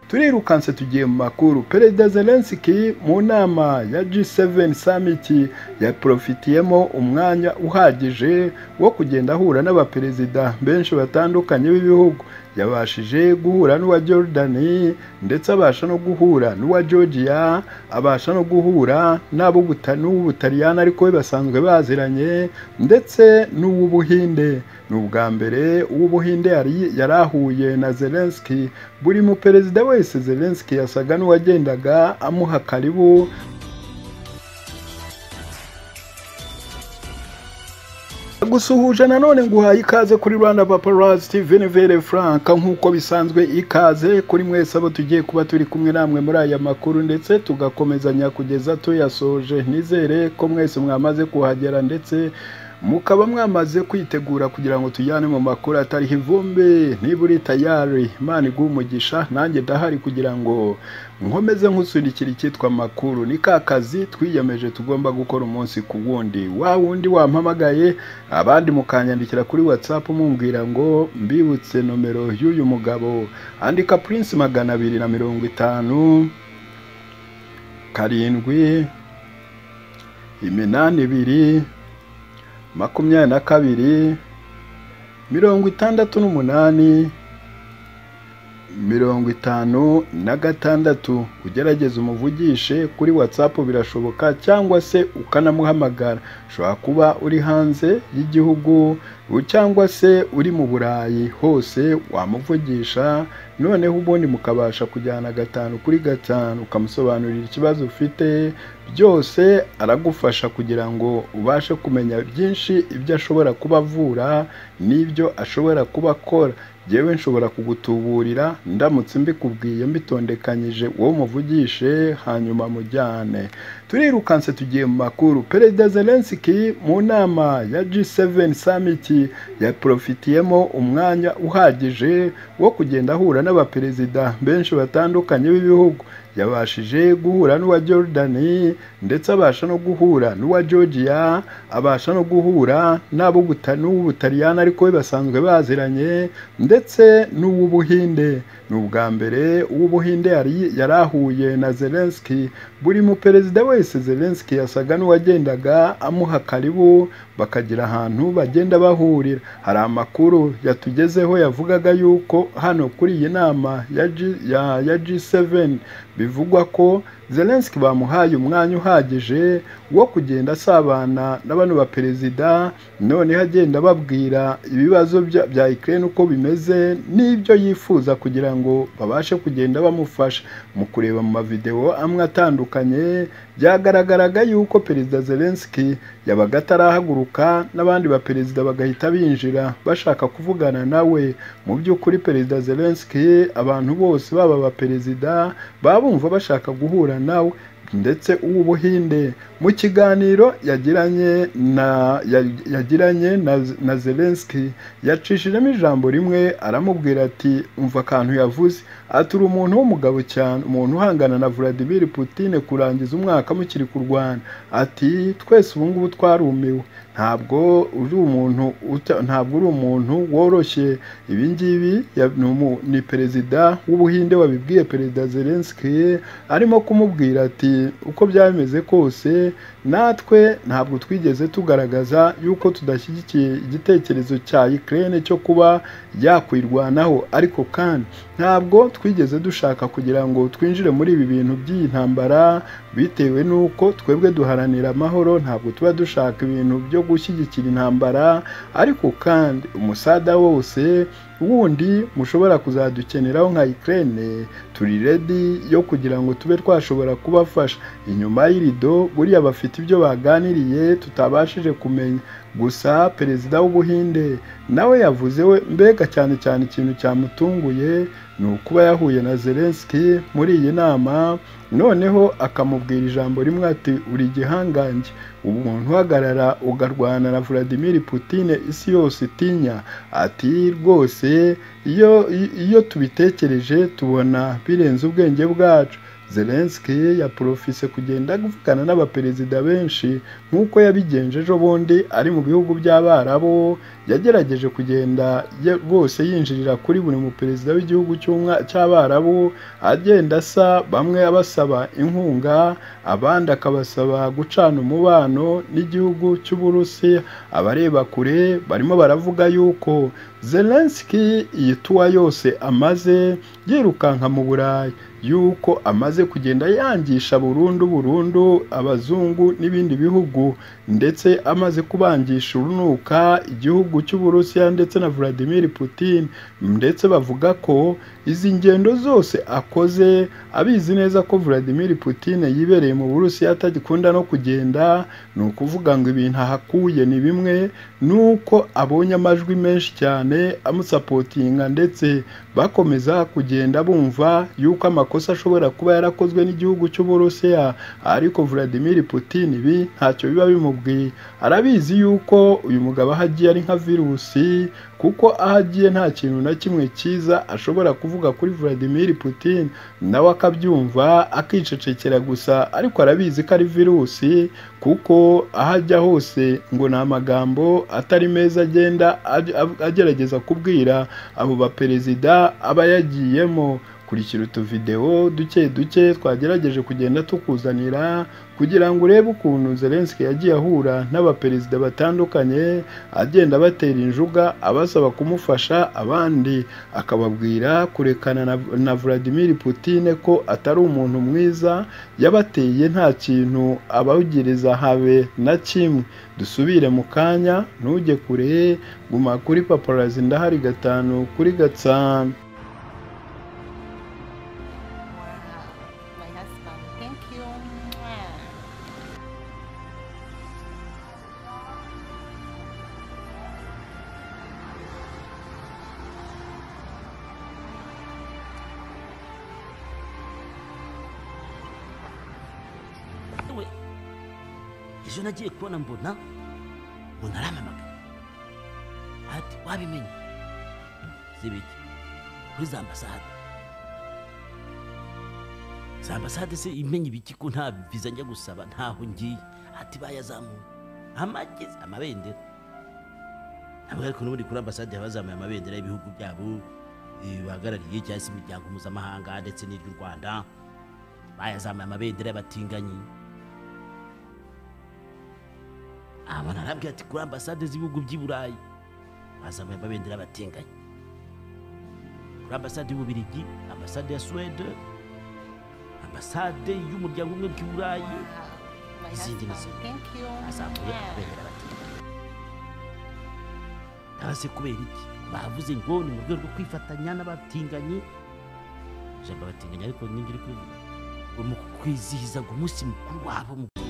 turirukanse tugiye mu makuru perezida zelensiki mu nama ya G7 summit yaprofitiyemo umwanya uhagije wo kugenda ahura n'abaperezida benshi batandukanye b'ibihugu yabashije guhura n'uwa Jordani ndetse abasha no guhura n'uwa Georgia abasha no guhura n'abo n'ubutaliyani ariko we basanzwe baziranye ndetse n'uw'ubuhinde ni ubwa mbere uw'ubuhinde yari yarahuye na Zelensky buri mu perezida wese Zelensky yasaga n'uwagendaga amuha karibu gusuhuje nanone nguhaye ikaze kuri Rwanda Paparazzi TV Nivere Frank nk'uko bisanzwe ikaze kuri mwese abo tugiye kuba turi kumwe namwe muri aya makuru ndetse tugakomezanya kugeza tuyasoje nizere ko mwese mwamaze kuhagera ndetse mukaba mwamaze kwitegura kugira ngo tujyane mu makuru atariho ivumbi niba uri tayari imana iguha umugisha nanjye ndahari kugira ngo nkomeze nk'usunikira icyitwa amakuru ni ka kazi twiyemeje tugomba gukora umunsi ku wundi wa wundi wampamagaye abandi mukanyandikira kuri watsapu mumbwira ngo mbibutse nomero y'uyu mugabo andika purinsi magana abiri na mirongo itanu karindwi iminani ibiri makumyabiri na kabiri mirongo itandatu n'umunani mirongo itanu na gatandatu ugerageze umuvugishe kuri watsapu birashoboka cyangwa se ukanamuhamagara ushobora kuba uri hanze y'igihugu cyangwa se uri mu burayi hose wamuvugisha noneho ubundi mukabasha kujyana gatanu kuri gatanu ukamusobanurira ikibazo ufite byose aragufasha kugira ngo ubashe kumenya byinshi ibyo ashobora kuba avura n'ibyo ashobora kuba akora yewe nshobora kugutuburira ndamutse mbikubwiye mbitondekanyije wowe umuvugishe hanyuma mujyane turirukanse tugiye mu makuru perezida zelensiki mu nama ya G7 summit yaprofitiyemo umwanya uhagije wo kugenda ahura n'abaperezida benshi batandukanye b'ibihugu yabashije guhura n'uwa Jordani ndetse abasha no guhura n'uwa Georgia abasha no guhura n'abo n'ubutaliyani ariko we basanzwe baziranye ndetse n'uw'ubuhinde ni ubwa mbere uw'ubuhinde yari yarahuye na Zelensky buri mu perezida wese Zelensky yasaga n'uwagendaga amuha karibu bakagira ahantu bagenda bahurira hari amakuru yatugezeho yavugaga yuko hano kuri iyi nama ya, G, ya, ya G7 bivugwa ko Zelensky bamuhaye umwanya uhagije wo kugenda asabana na bano baperezida noneho agenda ababwira ibibazo bya Ukraine uko bimeze n'ibyo yifuza kugira ngo babashe kugenda bamufasha mu kureba mu mavideo amwe atandukanye byagaragaraga yuko perezida Zelensky yabaga atarahaguruka n'abandi baperezida bagahita binjira bashaka kuvugana nawe mu by'ukuri perezida Zelensky abantu bose baba abaperezida baba bumva bashaka guhura nawe ndetse uw'ubuhinde mu kiganiro yagiranye na yagiranye na, na Zelensky yacishijemo ijambo rimwe aramubwira ati umva akantu yavuze aturi umuntu w'umugabo cyane umuntu uhangana na Vladimir Putin kurangiza umwaka mukiri kurwana ati twese ubu ngubu twarumiwe ntabwo uri umuntu ntabwo uri umuntu woroshye ibi ngibi ni perezida w'ubuhinde wabibwiye perezida Zelensky arimo kumubwira ati uko byameze kose natwe ntabwo twigeze tugaragaza yuko tudashyigikiye igitekerezo cya Ukraine cyo kuba yakwirwanaho ariko kandi ntabwo twigeze dushaka kugira ngo twinjire muri ibi bintu by'iyi ntambara bitewe n'uko twebwe duharanira amahoro ntabwo tuba dushaka ibintu byo gushyigikira intambara ariko kandi umusada wose wundi mushobora kuzadukeneraho nka Ukraine turi ready yo kugira ngo tube twashobora kubafasha inyuma y'irido buriya bafite ibyo baganiriye tutabashije kumenya gusa perezida w'ubuhinde nawe yavuze we mbega cyane cyane ikintu cyamutunguye ni ukuba yahuye na Zelensky muri iyi nama noneho akamubwira ijambo rimwe ati uri igihangange umuntu uhagarara ugarwana na Vladimir Putin isi yose itinya ati rwose iyo iyo tubitekereje tubona birenze ubwenge bwacu zelenski yaporofise kugenda avugana n'abaperezida benshi nk'uko yabigenje ejo bundi ari mu bihugu by'abarabu yagerageje kugenda ye- bose yinjirira kuri buri muperezida w'igihugu cy'umwa- cy'abarabu agenda asa bamwe abasaba inkunga abandi akabasaba gucana umubano n'igihugu cy'uburusi abareba kure barimo baravuga yuko zelenski iyi tuwa yose amaze yirukanka mu burayi yuko amaze kugenda yangisha burundu burundu abazungu n'ibindi bihugu ndetse amaze kubangisha urunuka igihugu cy'uburusiya ndetse na Vladimir Putin ndetse bavuga ko izi ngendo zose akoze abizi neza ko Vladimir Putin yibereye mu Burusiya atagikunda no kugenda ni ukuvuga ngo ibintu ahakuye ni bimwe ni uko abonye amajwi menshi cyane amusapotinga ndetse bakomeza kugenda bumva yuko amakosa ashobora kuba yarakozwe n'igihugu cy'uburusiya ariko Vladimir Putin ibi ntacyo biba bimubwiye arabizi yuko uyu mugabo aho agiye ari nka virusi kuko aho agiye nta kintu na kimwe cyiza ashobora kuvuga kuri Vladimir Putin nawe akabyumva akicecekera gusa ariko arabizi ko ari virusi kuko aho ajya hose ngo ni amagambo atari meza agenda aj- av- agerageza kubwira abo baperezida aba yagiyemo kurikira utuvidewo duke duke twagerageje kugenda tukuzanira kugira ngo urebe ukuntu Zelensky yagiye ahura n'abaperezida batandukanye agenda abatera injuga abasaba kumufasha abandi akababwira kurekana na, na Vladimir Putin ko atari umuntu mwiza yabateye nta kintu abawugiriza habe na kimwe dusubire mu kanya ntujye kure guma kuri paparazi ndahari gatanu kuri gatanu Wow, my husband. Thank you. Mwah. we ejo nagiye kubona mbona ngo ntaramamagara ati wabimenye zibiki kuri za ambasade za ambasade se imenye ibiki ko nta viza njya gusaba ntaho ngiye ati bayazamuye amagezi amabendera ntabwo ariko n'ubundi kuri ambasade haba hazamuye amabendera y'ibihugu byabo eh, bahagarariye cyangwa se imiryango mpuzamahanga ndetse n'iry'u rwanda bayazamuye amabendera y'abatinganyi abona arabwira ati kuri ambasade z'ibihugu by'i burayi bazamuye amabendera y'abatinganyi kuri ambasade y'ububirigi ambasade ya suwede ambasade y'umuryango umwe bw'i burayi Wow, my Izindi husband. n'izindi. Thank you. azamuye Mwah. amabendera y'abatinganyi ndabaze kubera iki bavuze ngo ni mu rwego rwo kwifatanya n'abatinganyi ijambo abatinganyi ariko ningira uri kubivuga ngo mu kwizihiza ngo umunsi mukuru wabo mu